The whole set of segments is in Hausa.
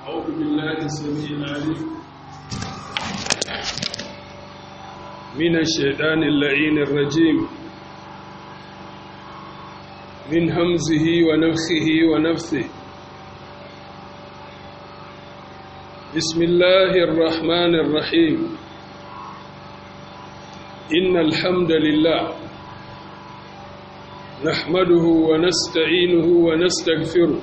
أعوذ بالله السميع العليم من الشيطان اللعين الرجيم من همزه ونفخه ونفثه بسم الله الرحمن الرحيم إن الحمد لله نحمده ونستعينه ونستغفره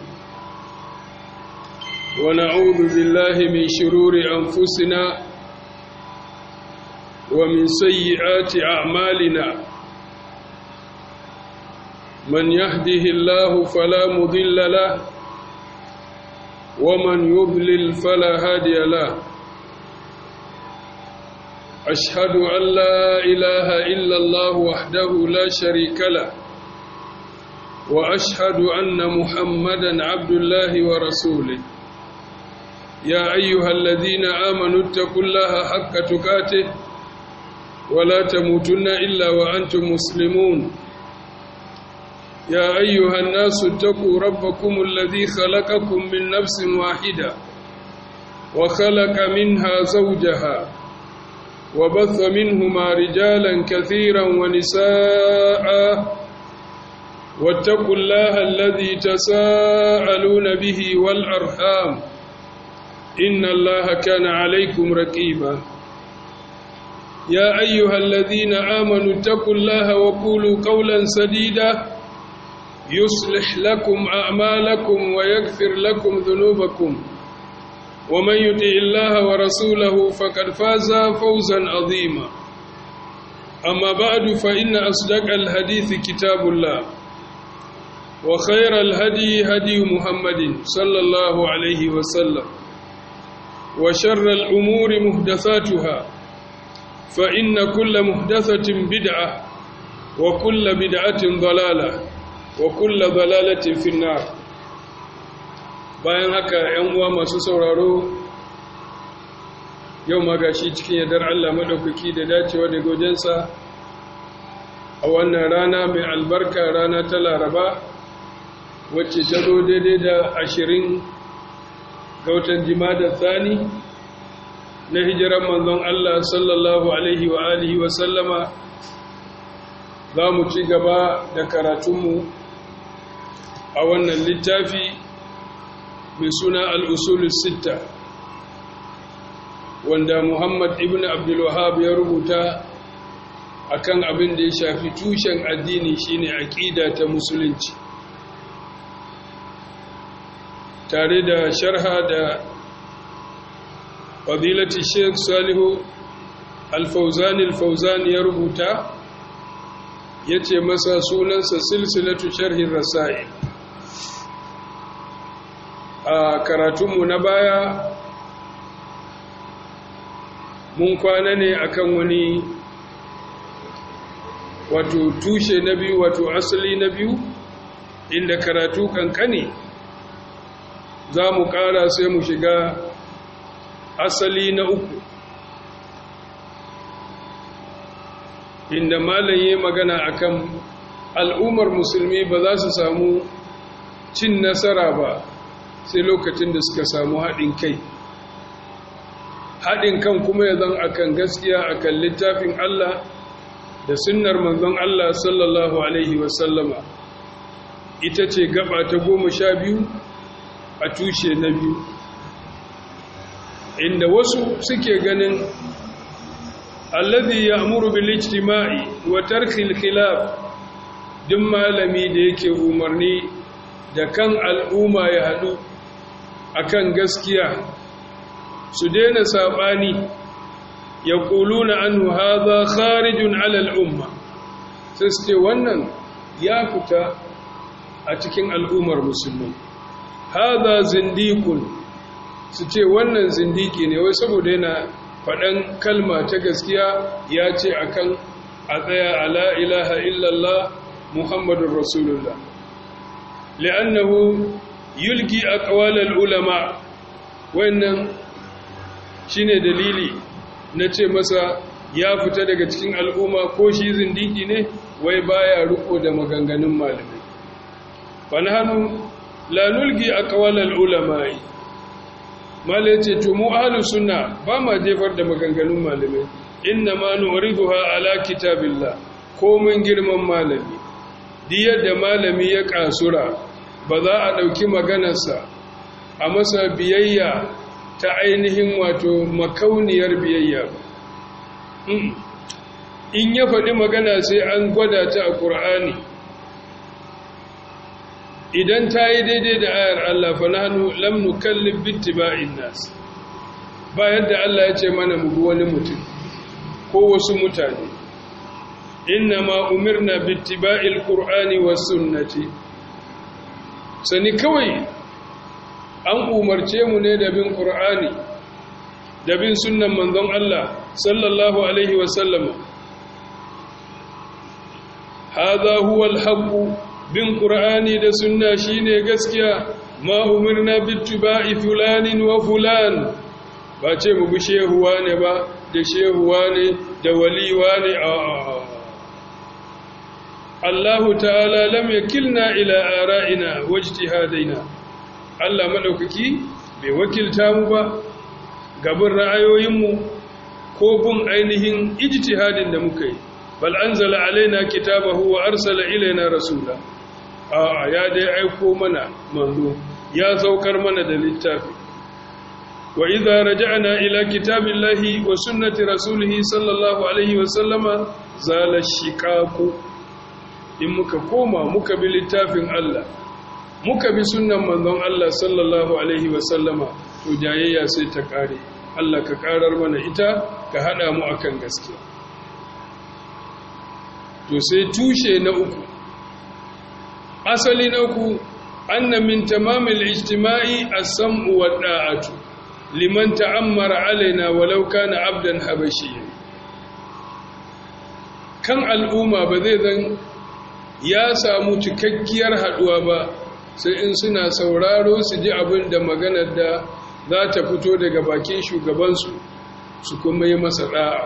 ونعوذ بالله من شرور أنفسنا ومن سيئات أعمالنا من يهده الله فلا مضل له ومن يضلل فلا هادي له أشهد أن لا إله إلا الله وحده لا شريك له وأشهد أن محمدا عبد الله ورسوله يا أيها الذين آمنوا اتقوا الله حق تقاته ولا تموتن إلا وأنتم مسلمون يا أيها الناس اتقوا ربكم الذي خلقكم من نفس واحدة وخلق منها زوجها وبث منهما رجالا كثيرا ونساء واتقوا الله الذي تساءلون به والأرحام إن الله كان عليكم رقيبا يا أيها الذين آمنوا اتقوا الله وقولوا قولا سديدا يصلح لكم أعمالكم ويغفر لكم ذنوبكم ومن يطع الله ورسوله فقد فاز فوزا عظيما أما بعد فإن أصدق الحديث كتاب الله وخير الهدي هدي محمد صلى الله عليه وسلم وشر الأمور محدثاتها فإن كل محدثة بدعة وكل بدعة ضلالة وكل ضلالة في النار bayan haka ‘yan uwa masu sauraro yau magashi cikin yadar Allah maɗaukaki da dacewa da gojensa a wannan rana mai albarka rana ta laraba wacce ta zo daidai da ashirin ga watan jimadar tsani na hijiran manzon Allah sallallahu alaihi wa alihi wa sallama za mu ci gaba da karatunmu a wannan littafi mai suna al'usulun sitta wanda Muhammad ibn Abdulwahab ya rubuta akan abin da ya shafi tushen addini shine aƙida ta musulunci tare da sharha da fadilati sheikh salihu alfauzani alfauzani ya rubuta ya ce masa sunansa silsilatu sharhin rasa'i a karatunmu na baya mun kwana ne akan wani wato tushe na biyu wato asali na biyu inda karatu kankani za mu ƙara sai mu shiga asali na uku inda malaye magana akan al'ummar musulmi ba za su samu cin nasara ba sai lokacin da suka samu haɗin kai haɗin kan kuma ya zan akan gaskiya akan littafin Allah da sunnar manzon Allah sallallahu Alaihi wasallama ita ce gaba ta goma sha biyu a tushe na biyu inda wasu suke ganin alladhi ya'muru bil ijtima'i wa tarkil khilaf duk malami da yake umarni da kan al'umma ya hadu akan gaskiya su daina sabani yaquluna anhu hadha kharijun 'ala al-umma sai su ce wannan ya fita a cikin al'ummar musulmi hadha zindiqun su ce wannan zindiki ne wai saboda yana faɗan kalma ta gaskiya ya ce akan a tsaya ala ilaha illallah muhammadun rasulullah li'annahu yulki aqwalal ulama wannan shine dalili na ce masa ya fita daga cikin al'umma ko shi zindiki ne wai baya riko da maganganun malamai fa nahnu la nulgi aqwalal ulama'i malai ce to mu ahlus sunna ba ma jefar da maganganun malamai inna ma nu'riduha ala kitabillah komin girman malami duk yadda malami ya kasura ba za a dauki maganarsa a masa biyayya ta ainihin wato makauniyar biyayya in ya faɗi magana sai an gwada ta a ƙur'ani idan ta yi daidai da ayar Allah fa nahnu lam nukallif bittiba'in nas ba yadda Allah ya ce mana mu bi wani mutum ko wasu mutane inna ma umirna bittiba'il qur'ani was sunnati sani kawai an umarce mu ne da bin qur'ani da bin sunnan manzon Allah sallallahu alaihi wa sallam hadha huwa al-haqq bin qur'ani da sunna shine gaskiya ma umirna bittiba'i fulanin wa fulan ba ce mu bi shehuwa ne ba da shehuwa ne da waliwa ne a Allahu ta'ala lam yakilna ila ara'ina wajtihadaina Allah madaukaki bai wakilta mu ba gaban ra'ayoyinmu ko bin ainihin ijtihadin da muka yi bal anzala alaina kitabahu wa arsala ilaina rasula a ya dai aiko mana manzo ya saukar mana da littafi wa idza raja'na ila kitabillahi wa sunnati rasulihi sallallahu alaihi wa sallama zala shiqaqu in muka koma muka bi littafin Allah muka bi sunnan manzon Allah sallallahu alaihi wa sallama to jayayya sai ta kare Allah ka karar mana ita ka hada mu akan gaskiya to sai tushe na uku asali na uku anna min tamamil ijtima'i as-sam'u wa da'atu liman ta'ammara alaina walau kana abdan habashiyyan kan al'umma ba zai zan ya samu cikakkiyar haduwa ba sai in suna sauraro su ji abin da maganar da za ta fito daga bakin shugabansu su kuma yi masa da'a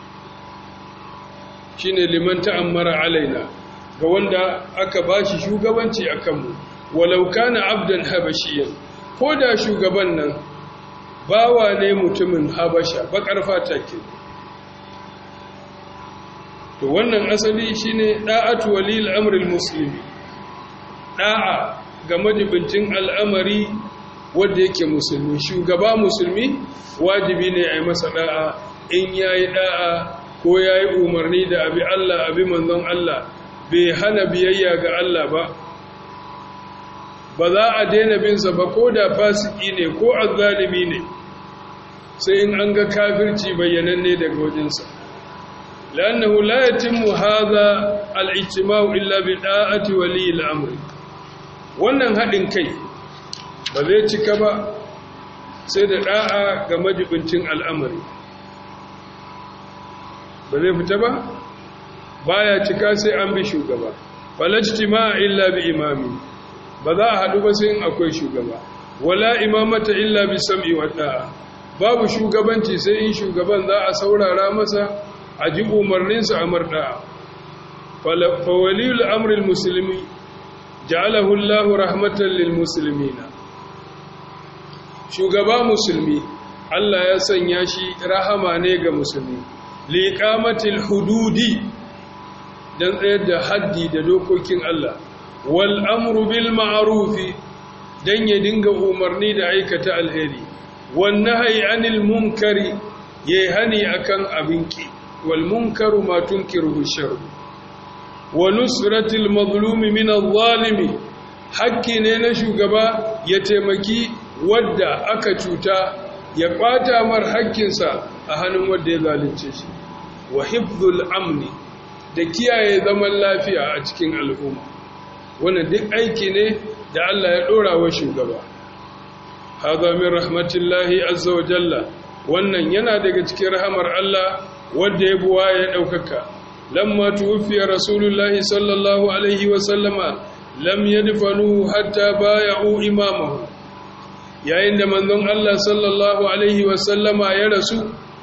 shine liman ta'ammara alaina ga wanda aka bashi shugabanci a kanmu walau kana abdan habashiyan ko da shugaban nan bawa ne mutumin habasha bakar fata ke to wannan asali shine da'atu walil amril muslimi da'a ga majibincin al'amari wanda yake musulmi shugaba musulmi wajibi ne a yi masa da'a in yayi da'a ko yayi umarni da abi Allah abi manzon Allah bai hana biyayya ga Allah ba ba za a daina binsa ba ko da fasiki ne ko azzalimi ne sai in an ga kafirci bayyananne daga wajensa lannahu la yatimmu hadha al-ijtima'u illa bi da'ati wali al-amr wannan hadin kai ba zai cika ba sai da da'a ga majibincin al'amari ba zai fita ba baya cika sai an bi shugaba falajtima'a illa bi imami ba za a haɗu ba sai in akwai shugaba wala imamata illa bi sam'i wa da'a babu shugabanci sai in shugaban za a saurara masa a ji umarninsa a marda'a fa waliyul amril muslimi ja'alahu Allahu rahmatan lil muslimina shugaba musulmi Allah ya sanya shi rahama ne ga musulmi liqamatil hududi dan tsayar da haddi da dokokin Allah wal amru bil ma'rufi dan ya dinga umarni da aikata alheri wan nahyi anil munkari yayi hani akan abinki wal munkaru ma tunkiru shar wa nusratil mazlumi min adh-dhalimi hakki ne na shugaba ya taimaki wadda aka cuta ya kwata mar hakkinsa a hannun wadda ya zalunce shi wa hifdhul amni da kiyaye zaman lafiya a cikin al'umma wannan duk aiki ne da Allah ya dora wa shugaba hadha min rahmatillahi azza wa jalla wannan yana daga cikin rahamar Allah wanda ya buwa ya daukaka lamma tuwfiya rasulullahi sallallahu alaihi wa sallama lam yadfanu hatta bay'u imamahu yayin da manzon Allah sallallahu alaihi wa sallama ya rasu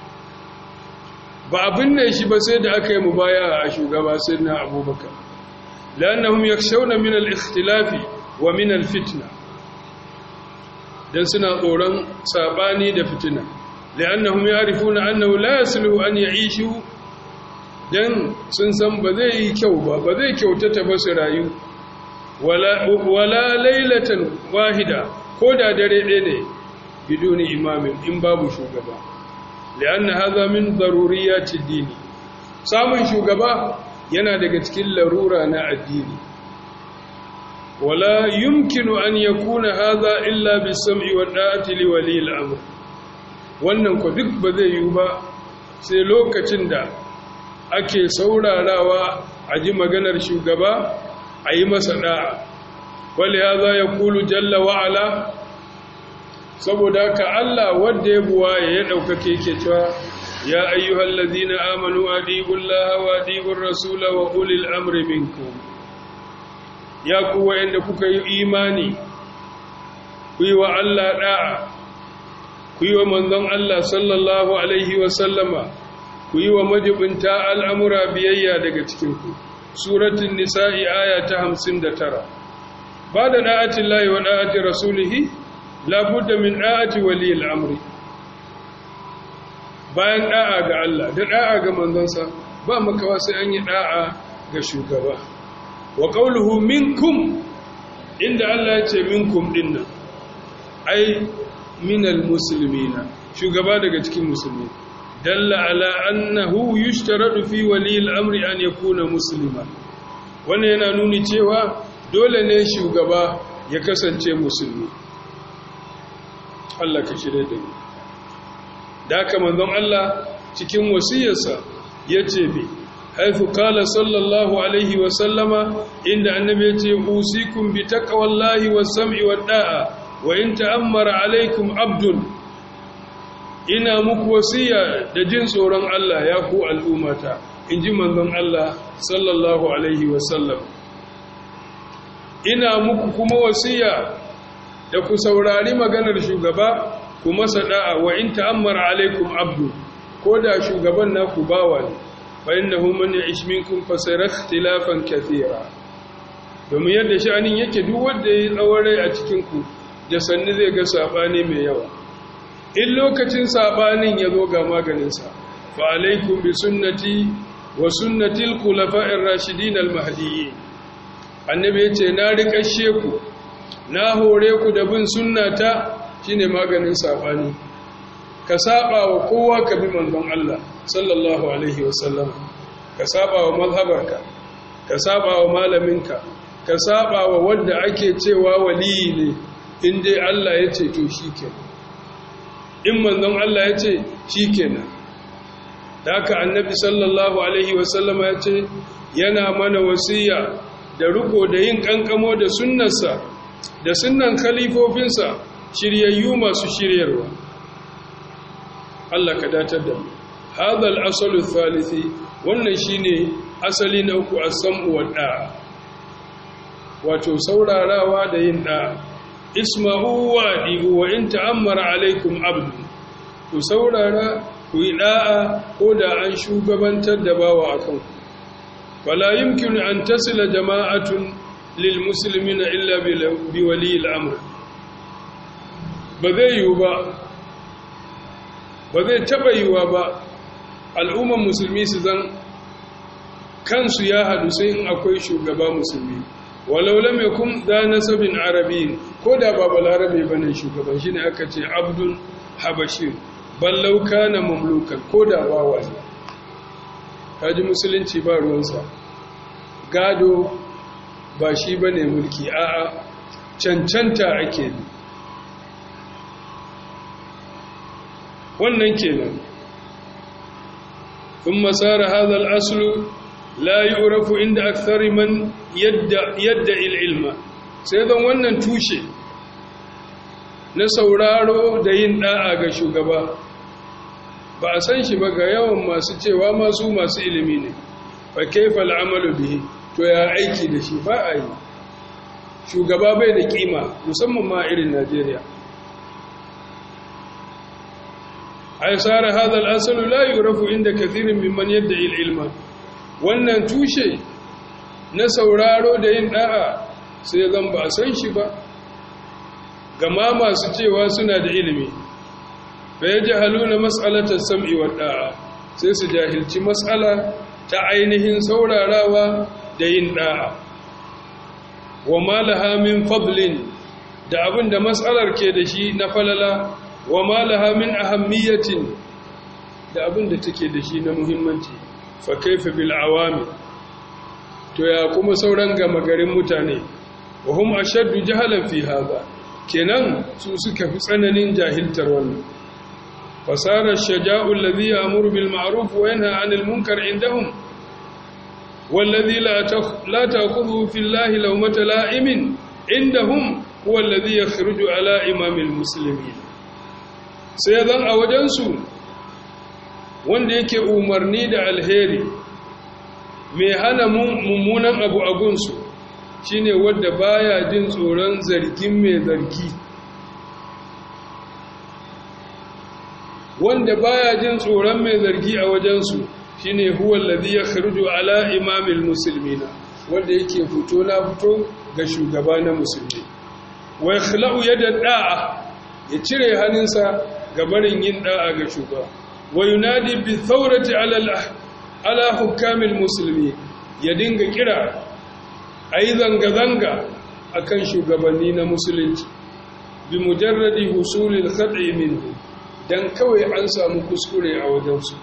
ba abin ne shi ba sai da aka yi mubaya a shugaba sayyidina abubakar لأنهم يخشون من الاختلاف ومن الفتنة dan suna tsoron sabani da fitina li'annahum ya'rifuna annahu la yasluhu an ya'ishu dan sun san ba zai yi kyau ba ba zai kyautata ba su rayu wala wala laylatan wahida ko da dare ɗaya ne biduni imamin in babu shugaba li'anna hadha min daruriyati dini samun shugaba yana daga cikin larura na addini wala yumkinu an yakuna hadha illa bis-sam'i wa da'ati li wali al-amr wannan ko duk ba zai yi ba sai lokacin da ake saurarawa a ji maganar shugaba a yi masa da'a wali hadha yaqulu jalla wa ala saboda ka Allah wanda ya buwa ya daukake yake cewa ya ayyuhal ladina amanu adiqullaha wa adiqur rasula wa ulil amri minkum ya ku wa'anda kuka yi imani ku yi wa Allah da'a ku yi wa manzon Allah sallallahu alaihi wa sallama ku yi wa majibinta al'amura biyayya daga cikin ku suratul nisa'i aya ta 59 ba da da'atin lahi wa da'ati rasulihi labudda min da'ati waliyil amri bayan da'a ga Allah da da'a ga manzansa ba makawa sai an yi da'a ga shugaba wa qawluhu minkum inda Allah ya ce minkum dinnan ai minal muslimina shugaba daga cikin musulmi dalla ala annahu yushtaradu fi waliyil amri an yakuna muslima wannan yana nuni cewa dole ne shugaba ya kasance musulmi Allah ka shirye da mu da haka manzon Allah cikin wasiyarsa yace bi haythu qala sallallahu alaihi wa sallama inda annabi yace usikum bi taqwallahi was sam'i wad da'a wa in ta'ammara alaikum abdun ina muku wasiya da jin tsoron Allah ya ku al'ummata inji manzon Allah sallallahu alaihi wa sallam ina muku kuma wasiya da ku saurari maganar shugaba ku masa da'a wa in ta'ammara alaikum abdu ko da shugaban naku bawa ne fa innahu man ya'ish minkum fa sayara ikhtilafan kathira domin yadda sha'anin yake duk wanda yayi tsawon rai a cikin ku da sanni zai ga sabani mai yawa in lokacin sabanin ya zo ga maganin sa fa alaikum bi sunnati wa sunnati al-khulafa'ir rashidin al-mahdiyyin annabi yace na rikashe ku na hore ku da bin sunnata shine maganin sabani ka saba wa kowa ka bi manzon Allah sallallahu alaihi wasallam ka saba wa mazhabarka ka saba wa malaminka ka saba wa wanda ake cewa waliyi ne in dai Allah ya ce to shikenan in manzon Allah ya ce shikenan da haka annabi sallallahu alaihi wasallam ya ce yana mana wasiya da riko da yin kankamo da sunnarsa da sunnan khalifofinsa shiryayyu masu shiryarwa Allah ka datar da mu hadha al-aslu thalithi wannan shine asali na uku as-sam'u wa da'a wato saurarawa da yin da'a isma'u wa di'u wa in ta'ammara alaikum abdu ku saurara ku yi da'a ko da an shugabantar da bawa akan ku wala yumkinu an tasila jama'atun lil muslimina illa bi wali al-amr ba zai yiwu ba ba zai taɓa yiwuwa ba al'umman musulmi su zan kansu ya haɗu sai in akwai shugaba musulmi walau lam yakun da nasabin arabi ko da ba balarabe bane shugaban shine aka ce abdul habashir ballau kana mamlukan ko da bawa ne kaji musulunci ba ruwansa gado ba shi bane mulki a'a cancanta ake ne wannan kenan ثم صار هذا الأصل لا يعرف عند أكثر من يدعي العلم سيدان wannan tushe na sauraro da yin da'a ga shugaba ba a san shi ba ga yawan masu cewa masu masu ilimi ne fa kaifa al'amalu bihi to ya aiki da shi ba a yi shugaba bai da kima musamman ma irin Najeriya ay sara hadha al-asl la yurafu inda kathirin mimman yad'i al-ilma wannan tushe na sauraro da yin da'a sai zan ba san shi ba gama masu cewa suna da ilimi fa yajhaluna mas'alatas sam'i wa da'a sai su jahilci mas'ala ta ainihin saurarawa da yin da'a wa malaha min fadlin da abin da matsalar ke da shi na falala wa malaha min ahammiyatin da abin da take da shi na muhimmanci fa kaifa bil awami to ya kuma sauran gama garin mutane wa hum ashaddu jahalan fi hadha kenan su suka fi tsananin jahiltar wannan fasara shaja'u alladhi ya'muru bil ma'ruf wa yanha 'anil munkar indahum والذي لا لا تأخذه في الله لومة لائم عندهم هو الذي يخرج على إمام المسلمين سيدان أوجنسو wanda yake umarni da alheri mai hana mummunan abu a gunsu shine wanda baya jin tsoron zargin mai zargi wanda baya jin tsoron mai zargi a wajensu shine huwa alladhi yakhruju ala imamil muslimina wanda yake fito na fito ga shugaba na musulmi wa yakhla'u yada da'a ya cire hannunsa ga barin yin da'a ga shugaba wa yunadi bi thawrati ala ala hukamil muslimi ya dinga kira ayi zanga zanga akan shugabanni na musulunci bi mujarradi husulil khata'i minhu dan kawai an samu kuskure a wajensu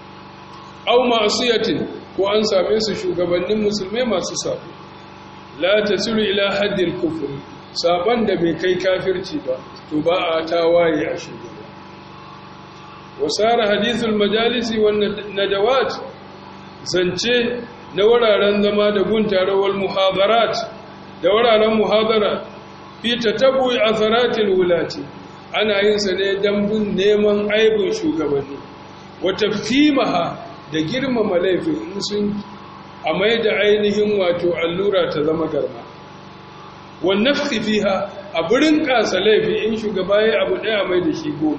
au ma'asiyatin ko an same su shugabannin musulmai masu sabo la tasilu ila haddil kufr saban da bai kai kafirci ba to ba a tawaye a shugaba wasara hadithul majalisi wan nadawat zance na wuraren zama da guntarawar muhadarat da wuraren muhadara fi tatabui atharatil wulati ana yin sa ne dan bin neman aibin shugabanni wa tafhimaha da girmama laifin in sun a mai da ainihin wato allura ta zama garma wannan fiha a burin kasa laifi in shugaba ya abu daya mai da shi goma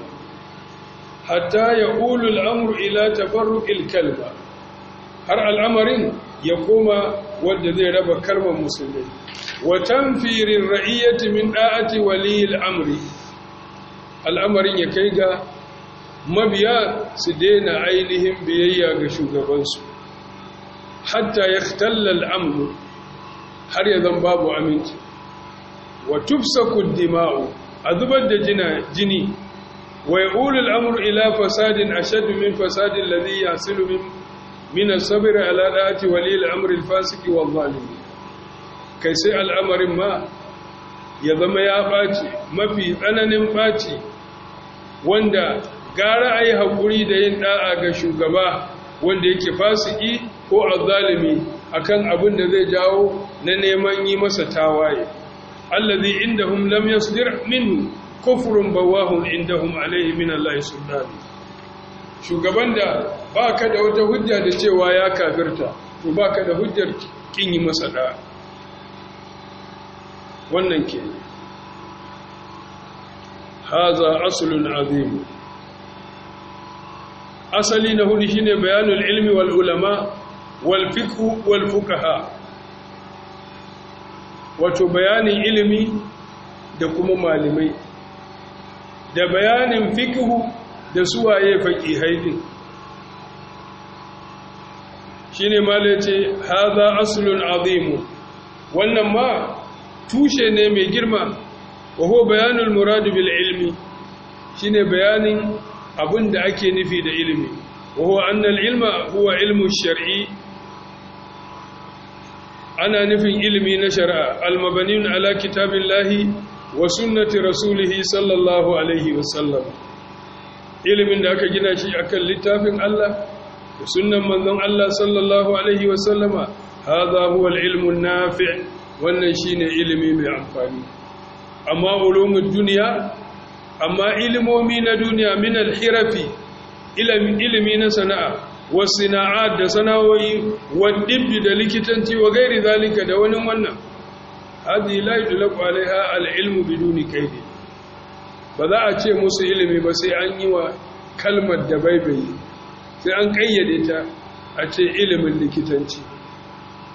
hatta ya ulu al'amur ila tafarruƙil kalba har al'amarin ya koma wadda zai raba kalmar musulmi watan firin ra'iyyati min ɗa'ati waliyil amri al'amarin ya kai ga mabiya su daina ainihin biyayya ga shugabansu hatta ya tallal amru har ya zan babu aminci wa tufsaku dima'u a zubar da jini wa yaqulu al-amru ila fasadin ashad min fasadin alladhi yasilu min min as-sabr ala da'ati wali al-amri al-fasiki wal-zalim kai sai al'amarin ma ya zama ya baci mafi tsananin baci wanda gara a yi haƙuri da yin ɗa'a ga shugaba wanda yake fasiki ko azzalimi akan abin da zai jawo na neman yi masa tawaye allazi indahum lam yasdir minhu kufrun bawahun indahum alaihi min Allah sultani shugaban da baka da wata hujja da cewa ya kafirta to baka da hujjar kin yi masa ɗa'a wannan ke haza aslun azim asali na hudu shine bayanul ilmi wal ulama wal fiqh wal fuqaha wato bayanin ilimi da kuma malamai da bayanin fiqh da suwaye faqihai din shine malace hadha aslun azim wannan ma tushe ne mai girma wa huwa bayanul murad bil ilmi shine bayanin abin da ake nufi da ilimi wahuwa annal ilma huwa ilmu shar'i ana nufin ilimi na shari'a almabanin ala kitabillahi wa sunnati rasulihi sallallahu alaihi wasallam ilimin da aka gina shi akan littafin Allah da sunnan manzon Allah sallallahu alaihi wasallama hadha huwa al-ilmu an-nafi' wannan shine ilimi mai amfani amma ulumud dunya amma ilimomi na duniya min alhirafi ilimi na sana'a wasina'at da sana'o'i wadibbi da likitanci wa gairi zalika da wani wannan hadhihi la yudlaqu alaiha alilmu biduni kaidi ba za a ce musu ilimi ba sai an yi wa kalmar da baibayi sai an kayyade ta a ce ilimin likitanci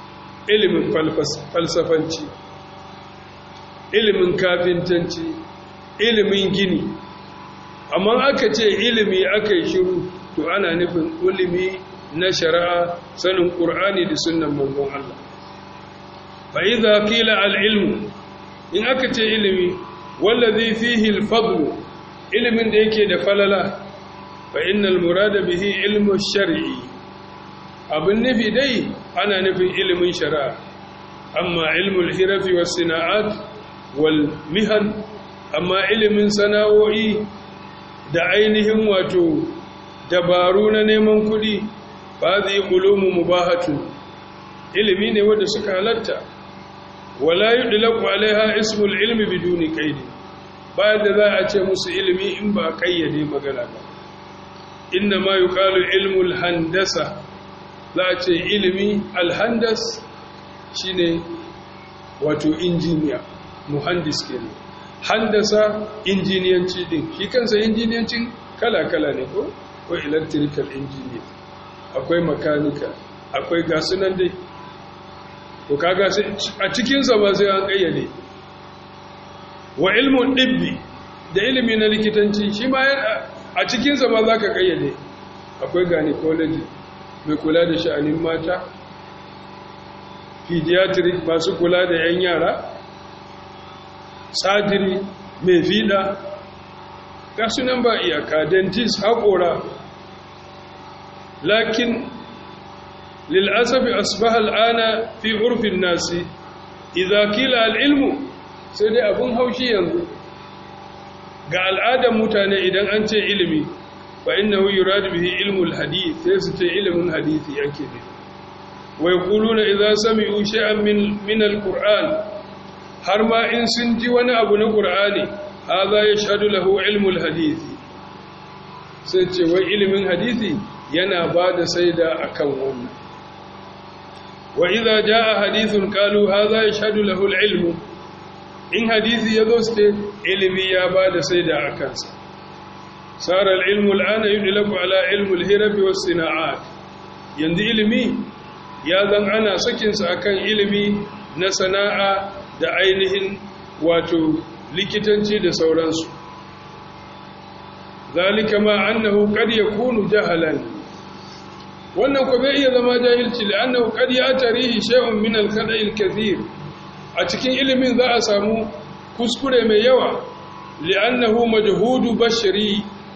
ilimin falsafanci ilimin kafintanci ilimin gini amma aka ce ilimi aka yi shiru to ana nufin ilimi na shari'a sanin ƙur'ani da sunan manzon Allah fa idza qila al ilmu in aka ce ilimi wallazi fihi al fadl ilimin da yake da falala fa innal murada bihi ilmu shar'i abin nufi dai ana nufin ilimin shari'a amma ilmul hirafi was sina'at wal mihan amma ilimin sana'o'i da ainihin wato dabaru na neman kuɗi ba zai ulumu mubahatu ilimi ne wanda suka halatta wala yudlaqu alaiha ismul ilmi biduni qaidi ba da za a ce musu ilimi in ba kayyade magana ba inna ma yuqalu ilmul handasa za a ce ilimi alhandas shine wato injiniya muhandis kenan handasa injiniyanci din shi kansa injiniyancin kala-kala ne ko ko electrical engineer akwai makanika akwai gasunan dai to kaga a cikinsa ba sai an kayyade wa ilmun dibbi da ilimi na likitanci shi ma a cikinsa ba za ka kayyade akwai gynecology mai kula da sha'anin mata pediatric masu kula da 'yan yara sadiri mai fiɗa ga sunan ba iyaka dentist haƙora lakin lil'asafi asbahal ana fi urfin nasi idza kila al'ilmu sai dai abun haushi yanzu ga al'adar mutane idan an ce ilimi fa innahu yuradu bihi ilmul hadith sai su ce ilimin hadisi yake ne wa yaquluna idza sami'u shay'an min min al-qur'an har ma in sun ji wani abu na qur'ani hadha yashhadu lahu ilmul hadith sai ce wai ilimin hadisi yana ba da saida akan wannan wa idza jaa hadithun qalu hadha yashhadu lahu al-ilm in hadisi yazo sai ilimi ya ba da saida akan sa sara al-ilmu al-ana yudlaku ala ilmu al-hirab was-sina'at yanzu ilimi ya zan ana sakin sa akan ilimi na sana'a da ainihin wato likitanci da sauransu zalika ma annahu qad yakunu jahalan wannan ko bai iya zama jahilci li'annahu qad ya'tarihi shay'un min al-khada'i al-kathir a cikin ilimin za a samu kuskure mai yawa li'annahu majhudu bashari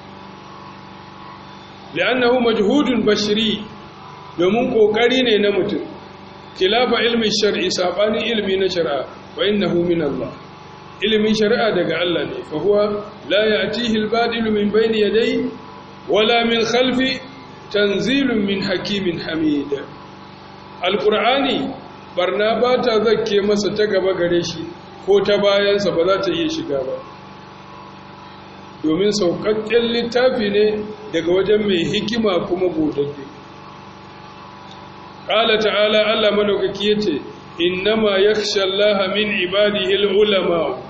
li'annahu majhudun bashari domin kokari ne na mutum khilafa ilmi shar'i sabani ilmi na shari'a wa innahu min Allah ilimin shari'a daga Allah ne fa huwa la ya'tihi al-badilu min bayni yadayhi wala min khalfi tanzilun min hakimin hamid alqur'ani barna ba ta zakke masa ta gaba gare shi ko ta bayansa ba za ta iya shiga ba domin sauƙaƙƙen littafi ne daga wajen mai hikima kuma godadde ƙala ta'ala Allah madaukaki yace innama yakhsha Allah min ibadihi al-ulama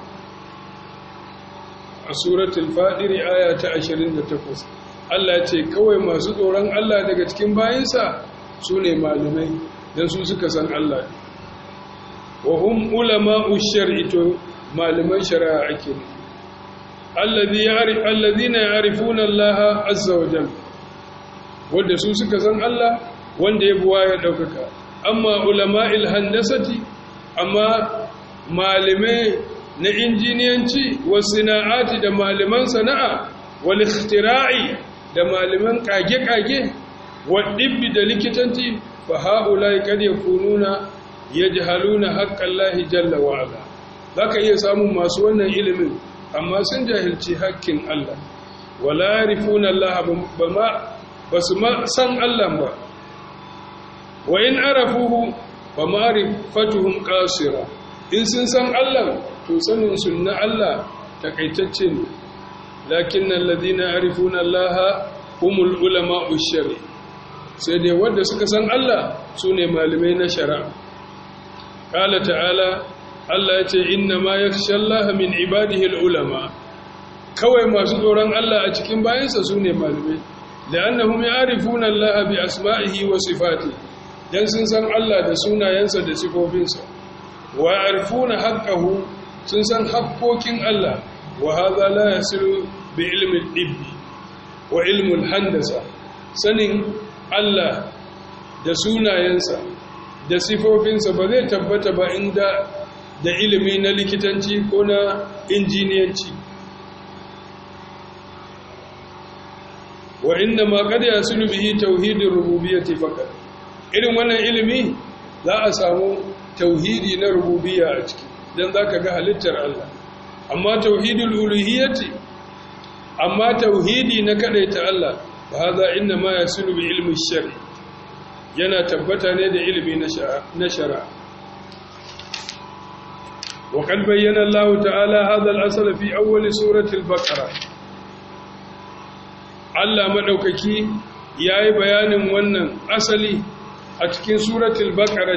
a suratul fadir aya ta 28 Allah ce kawai masu tsoron Allah daga cikin bayinsa su ne malamai don su suka san Allah wa hum ulama'u shar'i to malaman shari'a ake ne alladhina ya'rifuna Allah azza wa jalla wanda su suka san Allah wanda ya buwa ya daukaka amma ulama'il handasati amma malamai na injiniyanci wa sana'ati da malaman sana'a wal ikhtira'i da malaman kage-kage wa dibbi da likitanci fa haulai kad yakununa yajhaluna haqqallahi jalla wa ala zaka iya samun masu wannan ilimin amma sun jahilci haƙƙin Allah wala yarifuna Allah bama basu ma san Allah ba wa in arafuhu fa ma'rifatuhum qasira in sun san Allah to sanin sunna Allah takaitacce ne lakin alladhina yarifuna Allah humul ulama'u shari sai dai wanda suka san Allah sune malamai na shari'a qala ta'ala Allah ya ce inna ma yakhsha Allah min ibadihi ulama kawai masu tsoron Allah a cikin bayansa sune malamai la'annahum ya'rifuna Allah bi asma'ihi wa sifatihi dan sun san Allah da sunayensa da sifofinsa wa ya'rifuna haqqahu sun san haƙƙoƙin Allah wa hadha la yasiru bi ilmi al-ibbi wa ilmi al-handasa sanin Allah da sunayensa da sifofinsa ba zai tabbata ba inda da ilimi na likitanci ko na injiniyanci wa inda ma kada ya sulu bihi tauhidin rububiyyati fakat irin wannan ilimi za a samu tauhidi na rububiyya a ciki dan zaka ga halittar Allah amma tauhidul uluhiyyati amma tauhidi na kadaita Allah fa hada inna ma yasulu bi ilmi shari yana tabbata ne da ilimi na shari'a وقد بين الله تعالى هذا الأصل في أول سورة البقرة Allah maɗaukaki ya yi bayanin wannan asali a cikin suratul baqara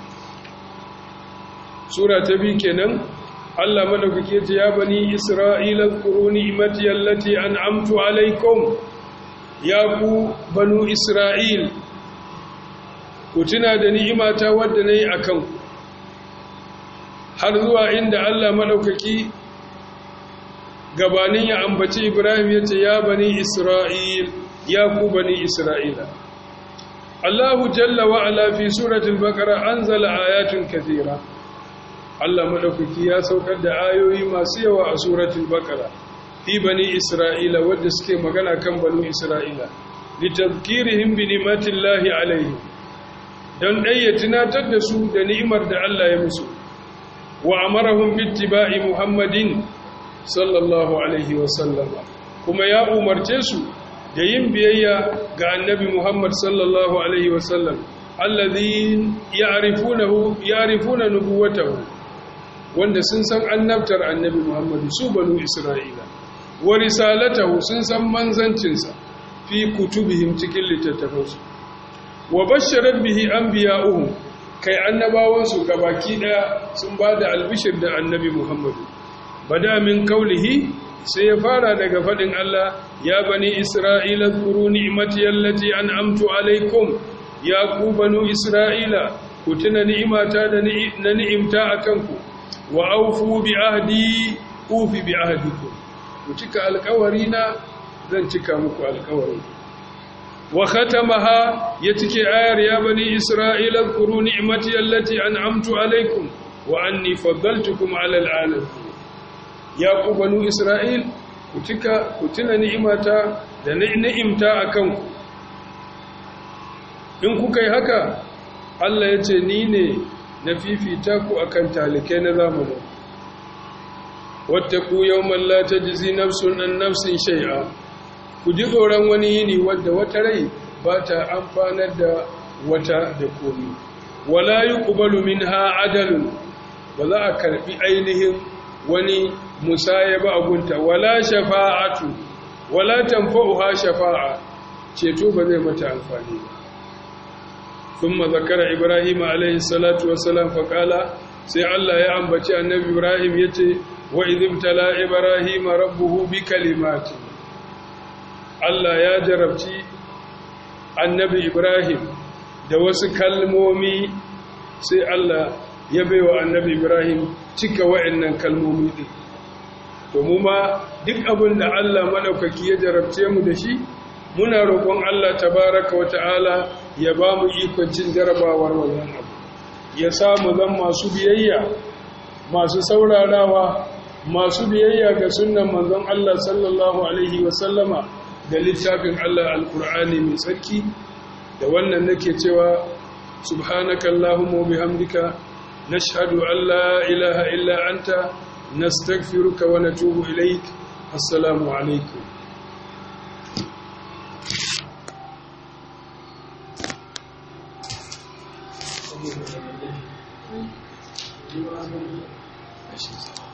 sura ta biyu kenan Allah maɗaukaki ya ce ya bani isra'ila zkuru ni'mati allati an'amtu alaikum ya ku banu isra'il ku tuna da ni'imata wadda nayi akan ku har zuwa inda Allah maɗaukaki gabanin ya ambaci Ibrahim ya ce ya bani Isra'il ya ku bani Isra'ila. Allahu jalla wa ala fi suratul baqara anzala ayatun kathira. Allah maɗaukaki ya saukar da ayoyi masu yawa a suratul baqara fi bani Isra'ila wadda suke magana kan bani Isra'ila. litazkirihim bi ni'matillahi alaihim dan dai ya tunatar da su da ni'imar da Allah ya musu wa amarahum bittiba'i muhammadin sallallahu alaihi wa sallama kuma ya umarce su da yin biyayya ga annabi muhammad sallallahu alaihi wa sallam alladhi ya'rifunahu ya'rifuna nubuwatahu wanda sun san annabtar annabi muhammad su banu isra'ila wa risalatahu sun san manzancinsa fi kutubihim cikin littattafansu wa basharar bihi anbiya'uhum kai annabawansu gabaki daya sun bada albishir da annabi Muhammadu bada min kaulihi sai ya fara daga fadin Allah ya bani isra'ila zkuru ni'mati allati an'amtu alaikum ya ku banu isra'ila ku tuna ni'imata da na ni'imta akan ku wa aufu bi ahdi ufi bi ahdikum ku cika alƙawari na zan cika muku alƙawari wa khatamaha ya cike ayar ya bani isra'ila zkuru ni'mati allati an'amtu alaykum wa anni faddaltukum 'ala al'alamin ya ku banu isra'il ku cika ku tuna ni'imata da ni'imta akan ku in kuka yi haka Allah ya ce ni ne na fifita ku akan talikai na zamanin wattaku yawman la tajzi nafsun an nafsin shay'a ku ji tsoron wani yini wadda wata rai ba ta amfanar da wata da komi wala yuqbalu minha adalun ba za a karbi ainihin wani musaya ba agunta wala shafa'atu wala tanfa'uha shafa'a ceto ba zai mata amfani ba ثم ذكر إبراهيم عليه الصلاة والسلام فقال سي الله يا أنبتي النبي إبراهيم يتي وإذ ابتلى إبراهيم ربه بكلمات Allah ya jarabci annabi Ibrahim da wasu kalmomi sai Allah ya baiwa annabi Ibrahim cika wa'annan kalmomi din to mu ma duk abin da Allah madaukaki ya jarabce mu da shi muna roƙon Allah tabaraka wa ta'ala ya ba mu ikon cin jarabawar wannan abu ya samu zan masu biyayya masu saurarawa masu biyayya ga sunnan manzon Allah sallallahu alaihi wa sallama da littafin Allah alkur'ani mai tsarki da wannan nake cewa subhanaka allahumma bihamdika nashhadu an la ilaha illa anta nastaghfiruka wa natubu ilaik assalamu alaikum Thank you.